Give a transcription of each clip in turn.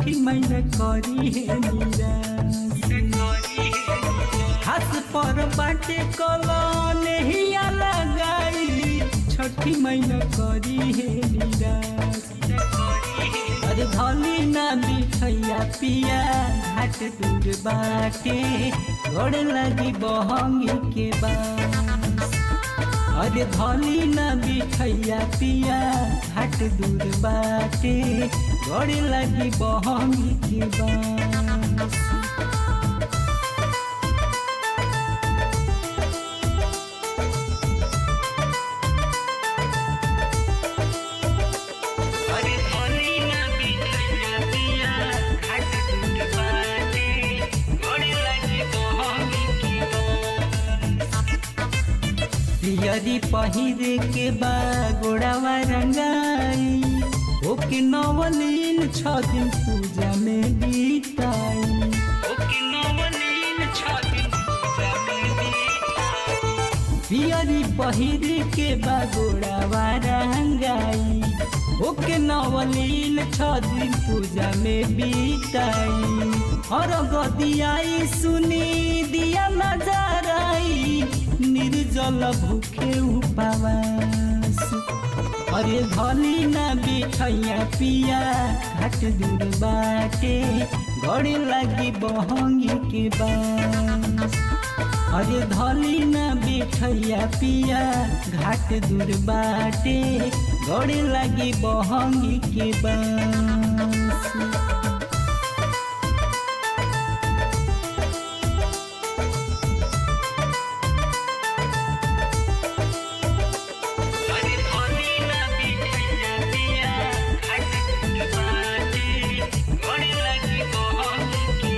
छठी मैया करी है निराश हाथ पर बाटे कलन हिया लगाई छठी मैया करी है निराश अरे भली ना बिछैया पिया घाट दूर बाटे गोड़ लगी बहंगी के बास अरे भली ना बिछैया पिया घाट दूर बाटे गोड़ लगी बहंगी के बास अरे भली ना बिछैया पिया घाट दूर बाटे गोड़ लगी बहंगी की पियरी पहिरे के बा गोड़ावा रंगाई ओके नवलीन छ दिन पूजा में बीताई ओके नवनीन छाती पूजा में बीताई पियरी पहिरे के बा गोड़ावा रंगाई ओके नवलीन छ दिन पूजा में बीताई और गदियाई सुनी दिया नजर आई निर्जल भूखे उपवास अरे धली ना बिछैया पिया घाट दूर बाटे गड़े लगी बहंगी के बास अरे धली ना बिछैया पिया घाट दूर बाटे गड़े लगी बहंगी के बास अरे भली ना बिछैया पिया घाट दूर बाटे गोड़ लगी बहंगी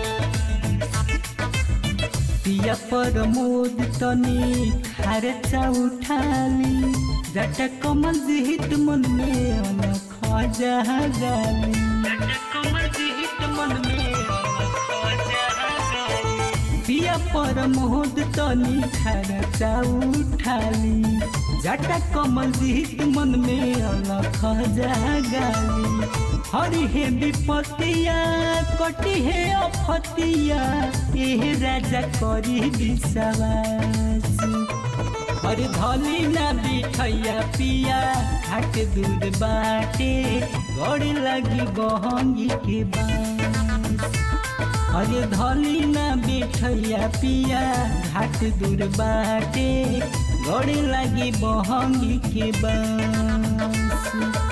की पिया पर मोद तनी खर्चा उठाली जट कमल जिहित मन में अनख जहागाली कमल जीत मन में खोजा गई पिया पर मोद तनी खर्चा उठाली जट कमल जिहित मन में अनख जहागाली हरि हे विपतिया कटी हे अफतिया एह राजा करी विश्वास अरे धली ना बिठैया पिया घाट दूर बाटे गड़ लगी बहंगी के बास अरे धली ना बिठैया पिया घाट दूर बाटे गड़ लगी बहंगी के बास